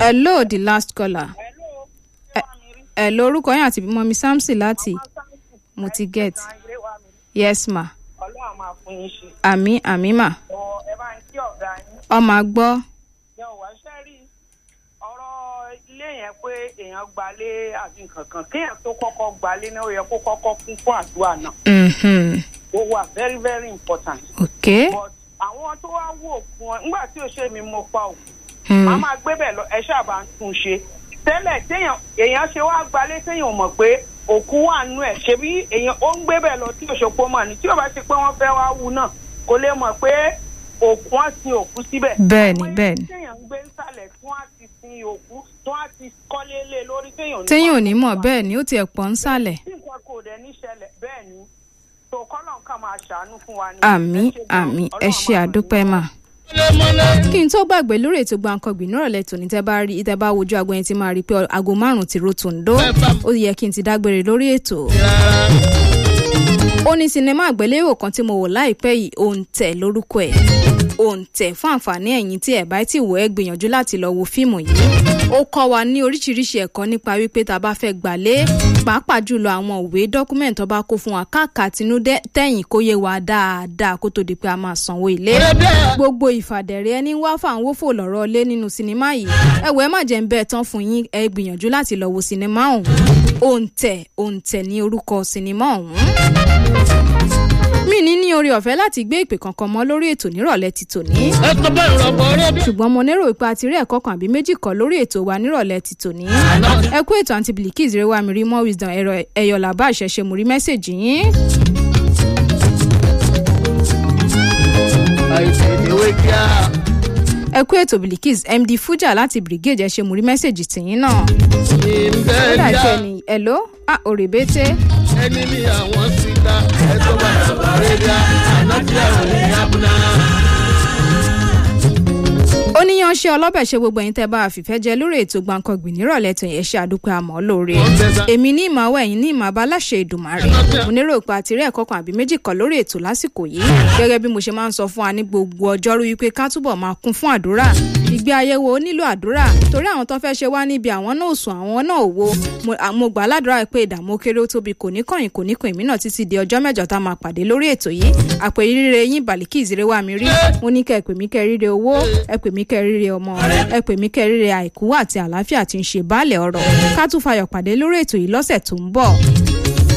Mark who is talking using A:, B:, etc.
A: hello the last caller ẹ lórúkọ yín àti bímọ mi samson láti mo ti get yes ma
B: ọlọ́run máa fún yín ṣe.
A: àmì àmì mà
B: ọ ẹ bá ń kí ọ̀gá yín.
A: ọmọ àgbọ́
B: yẹ ò wá ṣẹ́ rí ọ̀rọ̀ ilé yẹn pé èèyàn gbalé àbí nǹkan kan kéèyàn tó kọ́kọ́ gbalé náà ó yẹ kó kọ́kọ́ kún fún àdúrà náà.
A: Mhm.
B: ó wà very very important.
A: ok
B: but àwọn tó wá wò fún ọ nígbà tí ò ṣe mi mo pa òkú
A: Hmm.
B: màá máa gbé bẹ̀ lọ ẹ ṣáàbà ń tún un ṣe tẹ́lẹ̀ téèyàn èèyàn ṣe wá gbalé téèyàn ò mọ̀ pé òkú wà nú ẹ̀ ṣebí èèyàn ó ń gbé bẹ̀ lọ tí òṣòpó mọ̀ ní tí ò bá ṣe pé wọ́n fẹ́ wá wú náà kò lè mọ̀ pé òkú wọn sin òkú síbẹ̀.
A: Bẹ́ẹ̀ni,
B: Àwọn
A: bẹ́ẹ̀ni.
B: ilé téèyàn ń gbé nsàlẹ̀ tí wọ́n á ti sin òkú tí wọ́n á ti kọ́lé lé lórí téèyàn ò ní
A: téèyàn ò
B: mọ̀
A: ní mọ̀ bẹ́ẹ̀ ni ó tiẹ̀ pọ̀ ń sàlẹ̀
B: tí nǹkan kò dẹ̀ ní ṣẹlẹ̀ bẹ́ẹ̀ ni tó kọ́lọ̀ nǹkan máa ṣàánú fún wa ni.
A: àmì
B: Ẹ ṣé gan-an.
A: àmì ẹ
B: Ọlọ́run
A: ṣe
B: máa ràn yín
A: àdúpẹ́ mà. kí n tó gbàgbé lórí ètò gbàǹkangbì nírọ̀lẹ́ tòní tẹ́ bá rí tẹ́ bá wojú aago yẹn ti máa rí i pé aago márùn-ún ti ro tòǹdó ó yẹ kí n ti dágbére lórí ètò. ó ní sinimá àgbéléwò kan tí mo wò láìpẹ́ yìí òǹtẹ̀ lórúkọ ẹ̀ òǹtẹ̀ fún àǹfààní ẹ̀yìn tí ẹ̀ bá ti wò ẹ́ gbìyànjú láti lọ wo fíìmù yìí ó kọ́ wa ní oríṣiríṣi ẹ̀kọ́ nípa wípé tá a bá fẹ́ gbàlé pàápàá jùlọ àwọn òwe dọ́kúmẹ̀ntì tó bá kó fún wa káàkàtinú tẹ̀yìn kó yé wa dáadáa kó tó di pé a máa sanwó ilé gbogbo ìfàdẹ̀rẹ̀ ẹni wá fáwọn wófò lọ́rọ̀ lé nínú sinimá yìí ẹ̀wọ̀ ẹ má jẹ́ ń bẹ́ẹ̀ tán fún yín ẹ gbìyànjú láti lọ wo sinimá ọ̀hún òǹtẹ̀ òǹtẹ̀ ní orúkọ sinimá ọ̀hún mi ní ní orí ọ̀fẹ́ láti gbé ìpè kankan mọ́ lórí ètò nírọ̀lẹ́ ti tòní ṣùgbọ́n mo lérò pé a ti rí ẹ̀kọ́ kan àbí méjì kọ́ lórí ètò wa nírọ̀lẹ́ ti tòní ẹ kú ètò àǹtí bilikis rẹwà mi rí mọ́ wisdom ẹ̀rọ ẹ̀yọ̀ làbá àṣẹṣe mo rí mẹ́sẹ̀gì yín. ẹ kú ètò bilikis md fuja láti brigade ẹ ṣe mo rí mẹ́sẹ̀gì tìyín náà. ó dà jẹ́ ni ẹ̀ló à òrèbété.
C: ẹni ní àwọn síta ẹjọ́ bá yàrá rẹ́díà ànájí àwọn ní abúlé.
A: ó níyàn ṣe ọlọ́bẹ̀ ṣe gbogbo ẹ̀yin tẹ́ bá a fìfẹ́ jẹ lórí ètò gbàǹkangbì nírọ̀lẹ́ tó yẹn ṣe àdúpẹ́ àmọ́ lóore èmi ní ìmọ̀ àwọ̀ ẹ̀yin ní ìmọ̀ abáláṣẹ ìdùmarè mo nírò pé àti rí ẹ̀kọ́ kan àbí méjì kan lórí ètò lásìkò yìí gẹ́gẹ́ bí mo ṣe máa ń sọ fún wa ní gbogbo ọjọ́rú wípé ká túbọ̀ máa kún fún àdúrà ìgbé ayé wo nílò àdúrà torí àwọn tó fẹ́ ṣe wá níbi àwọn náà sùn àwọn náà ò wo Mo- à- mo gbà á ládùúrà pé ìdààmú kéré ó tóbi kò ní kọ̀yìn kò ní kàn èmi náà títí di ọjọ́ mẹ́jọ tá a máa pàdé lórí ètò yìí àpè ríre yín bàlíkì ìzíré wa mi rí mo ní kẹ́ ẹ pè mí kẹ́ ẹ ríre owó ẹ pè mí kẹ́ ẹ ríre ọmọ ẹ pè mí kẹ́ ẹ ríre àìkú àti àlàáfíà tí ń ṣe baálẹ̀ ọ̀rọ̀ ká tún fayọ̀ pàdé lórí ètò yìí lọ́sẹ̀ tó ń bọ̀